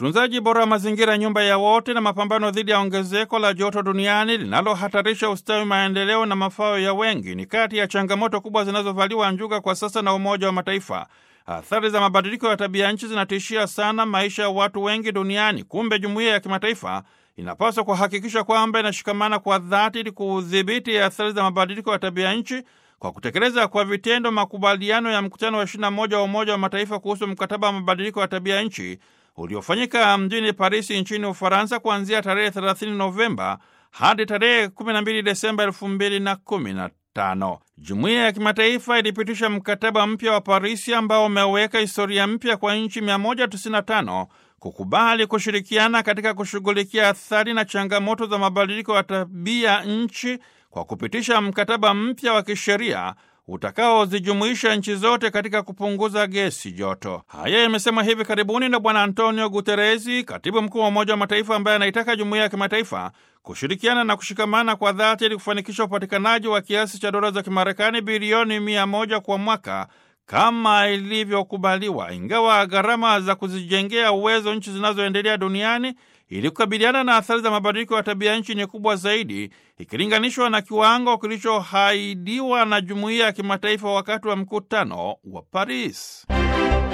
utunzaji bora wa mazingira, nyumba ya wote, na mapambano dhidi ya ongezeko la joto duniani linalohatarisha ustawi, maendeleo na mafao ya wengi ni kati ya changamoto kubwa zinazovaliwa njuga kwa sasa na Umoja wa Mataifa. Athari za mabadiliko ya tabia nchi zinatishia sana maisha ya watu wengi duniani. Kumbe jumuiya ya kimataifa inapaswa kuhakikisha kwamba inashikamana kwa dhati ili kudhibiti athari za mabadiliko ya tabia nchi kwa kutekeleza kwa vitendo makubaliano ya mkutano wa 21 wa Umoja wa Mataifa kuhusu mkataba wa mabadiliko ya tabia nchi uliofanyika mjini Parisi nchini Ufaransa kuanzia tarehe 30 Novemba hadi tarehe 12 Desemba 2015. Jumuiya ya kimataifa ilipitisha mkataba mpya wa Parisi ambao umeweka historia mpya kwa nchi 195 kukubali kushirikiana katika kushughulikia athari na changamoto za mabadiliko ya tabia nchi kwa kupitisha mkataba mpya wa kisheria utakaozijumuisha nchi zote katika kupunguza gesi joto. Haya yamesemwa hivi karibuni na Bwana Antonio Guteresi, katibu mkuu wa Umoja wa Mataifa, ambaye anaitaka jumuiya ya kimataifa kushirikiana na kushikamana kwa dhati ili kufanikisha upatikanaji wa kiasi cha dola za Kimarekani bilioni mia moja kwa mwaka kama ilivyokubaliwa, ingawa gharama za kuzijengea uwezo nchi zinazoendelea duniani ili kukabiliana na athari za mabadiliko ya tabia nchi ni kubwa zaidi ikilinganishwa na kiwango kilichoahidiwa na jumuiya ya kimataifa wakati wa mkutano wa Paris.